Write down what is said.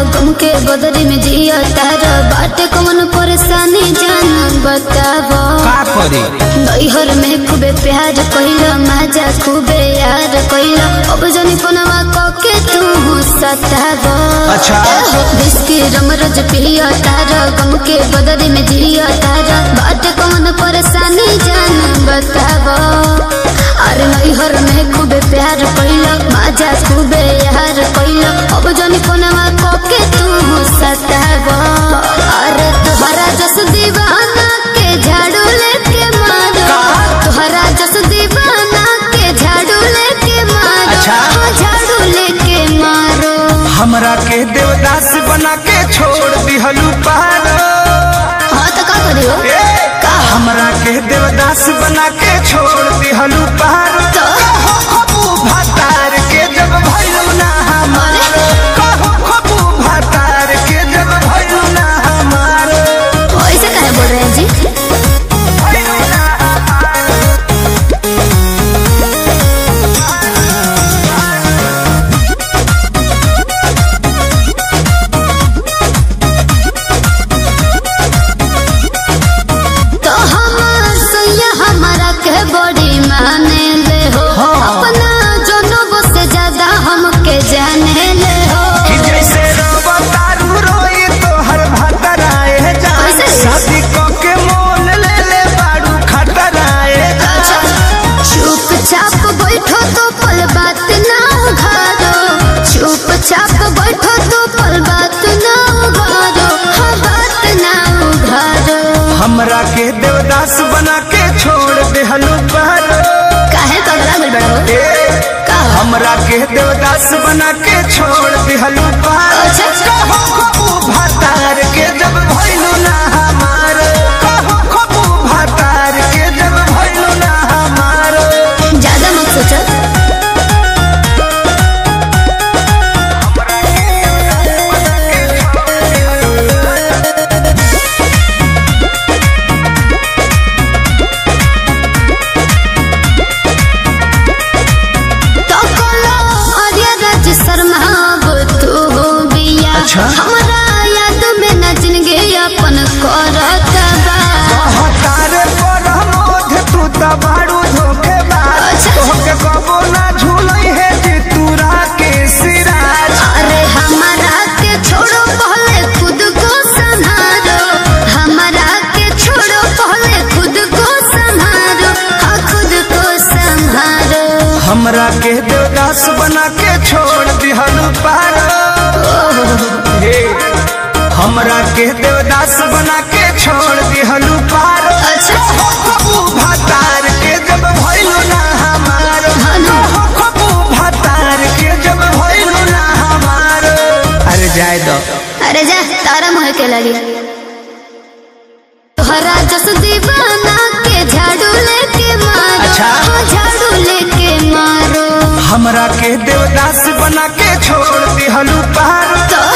गम के बदरी में जिया तारा बाटे कौन परेशानी जान बतावा का करे नैहर में खूबे प्यार कइला माजा खूबे यार कइला अब जनी पनवा कके तू सतावा अच्छा। बिस्की रमरज पिया तारा गम के बदरी में जिया तारा बाटे कौन परेशानी जान बतावा अरे नैहर में खूबे प्यार कइला माजा खूबे यार कइला अब जनी पनवा कके तू सतावा अरे तुहरा जस दीवाना के झाड़ू लेके मारो तुहरा जस दीवाना के झाड़ू लेके मारो अच्छा। हाँ, झाड़ू लेके मारो हमरा के देवदास बना के छोड़ दिहलू पारो हाँ तो का करियो ए, हमरा के देवदास बना के छोड़ दिहलू पारो तो कहो खबू भातार के जब भइलू ना हमारो कहो खबू भातार के जब भइलू ना हमारो ऐसे काहे बोल रहे हैं जी भइलू ना हमारो तो हमार सैया हमारा के बड़ी माने ले हो हाँ। अपना जनों से ज्यादा हमके जाने ले हो कि जैसे रवा तारू रोई तो हर भतराए जा कैसे? शादी को के मोल ले ले बाड़ू खतराए जा चुपचाप बैठो तो पल बात ना उघारो चुपचाप बैठो तो पल बात ना उघारो हाँ बात ना उघारो हमरा के देवदास बना के छोड़ देहलू बहरो काहे पगला मिल बड़ा हो ए, का हमरा के देवदास बना के छोड़ देहलू बहरो अच्छा, अच्छा। कहो खबू भातार के जब भइलू ना हमार कहो खबू भातार के जब भइलू ना हमार ज्यादा मत सोचो तो कोलो आर्य राज शर्मा वो तू हो बिया अच्छा। हमरा याद में न जिंदगी अपन करत बा हतारे पर मोध तू त बाड़ू धोखेबाज अच्छा। तोहके कबो ना झूलई है जे तूरा के सिराज अरे हमारा के छोड़ो पहले खुद को संभालो हमारा के छोड़ो पहले खुद को संभालो हाँ खुद को संभालो हमरा के देवदास बना के छोड़ दिहलू पारो हे हमरा के देवदास बना के छोड़ दिहलू पारो अच्छा। कहो खबू भातार के जब भइलू ना हमारो हाँ ना। कहो खबू भातार के जब भइलू ना हमारो अरे जाए दो अरे जा तारा मोह के लगी तोहरा जस दीवाना के झाड़ू लेके मारो अच्छा। हाँ, झाड़ू लेके मारो हमरा के देवदास बना के छोड़ दिहलू पारो तो